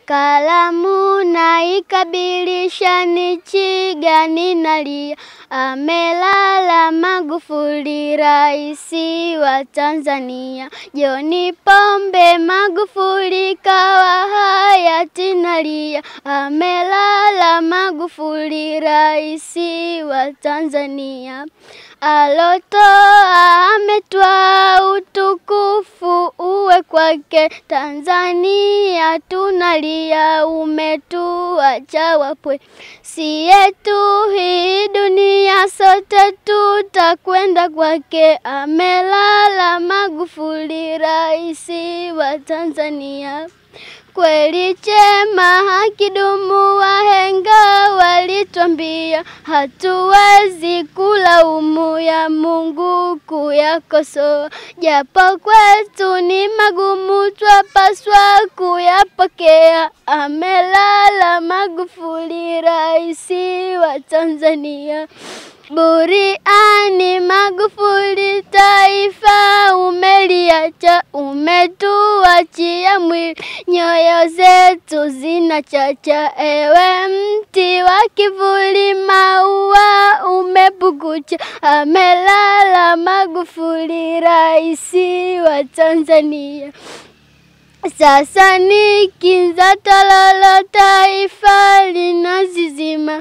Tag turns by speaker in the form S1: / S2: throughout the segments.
S1: kalamu naikabilisha, nchi gani nalia? Amelala Magufuli, raisi wa Tanzania. John Pombe Magufuli kawa hayati nalia. Amelala Magufuli, raisi wa Tanzania. Alotoa ametwaa, utukufu uwe kwake. Tanzania tunalia, umetuacha wapwe. Si yetu hii dunia, sote tutakwenda kwake. Amelala Magufuli, raisi wa Tanzania. Kweli chema hakidumu, wahenga walitwambia, hatuwezi kulaumu ya Mungu kuyakosoa, japo kwetu ni magumu, twapaswa kuyapokea. Amelala Magufuli, raisi wa Tanzania. Buriani Magufuli, taifa umeliacha, umetuachia mwili, nyoyo zetu zinachacha. Ewe mti wa kivuli, maua umepukucha. Amelala Magufuli, raisi wa Tanzania. Sasa ni kinza tololo, taifa linazizima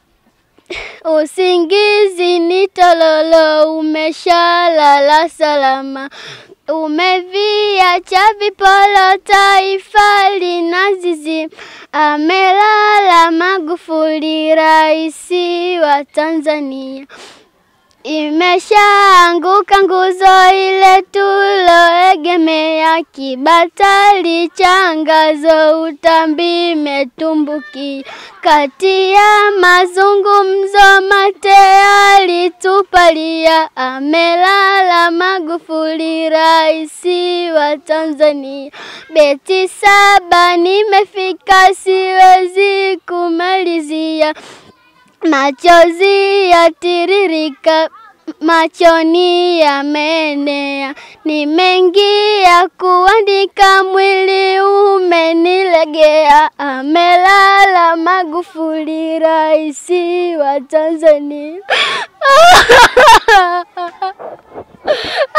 S1: Usingizi ni tololo, umeshalala salama. Umeviacha vipolo, taifa linazizima. Amelala Magufuli, raisi wa Tanzania. Imeshaanguka nguzo ile tuloegemea, kibatari cha ngazo, utambi metumbuki. Kati ya mazungumzo mate alitupalia. Amelala Magufuli, raisi wa Tanzania. Beti saba nimefika, siwezi kumalizia. Machozi yatiririka machoni yameenea, ni mengi ya kuandika, mwili umenilegea. Amelala Magufuli, raisi wa Tanzania.